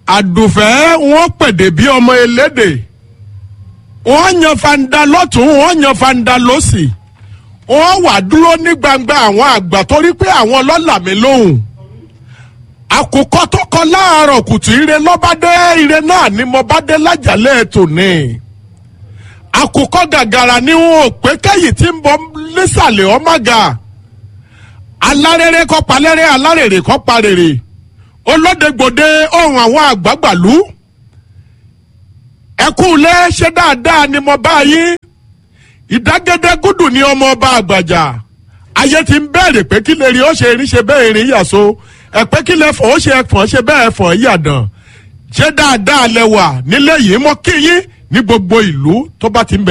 àdùfẹ́ wọ́n pèdè bí ọmọ elédè wọ́n yan fanda lọ́tún wọ́n yan fanda lọ́sì wọ́n wà dúró ní gbangba àwọn àgbà torí pé àwọn lọ́là mi lóhùn àkùkọ tó kọ láàárọ̀ kùtù ire lọ́bàdé ire náà ni mo bá dé lájàlẹ̀ tòní àkùkọ gàgàrà ni wọn ò pé kẹ́yìn tí ń bọ nísàlẹ̀ ọmọga alárèrè kọ́ palẹ́rẹ́ alárèrè kọ́ parèrè olódegbòde ohun àwọn àgbàgbàlú ẹkúnlé ṣe dáadáa ni mo bá yín ìdágẹ́dẹ́ gúdù ni ọmọ ọba àgbàjà ayé ti ń bẹ̀rẹ̀ pé kí lè rí ó ṣe rí ṣe bẹ́ẹ̀ rí yàso ẹ̀pẹ́ kí lè fọ̀ ó ṣe ẹ̀fọ̀ ṣe bẹ́ẹ̀ fọ̀ yàdàn ṣé dáadáa lẹ wà nílé yìí mọ́ kí yín ní gbogbo ìlú tó bá ti ń bẹ.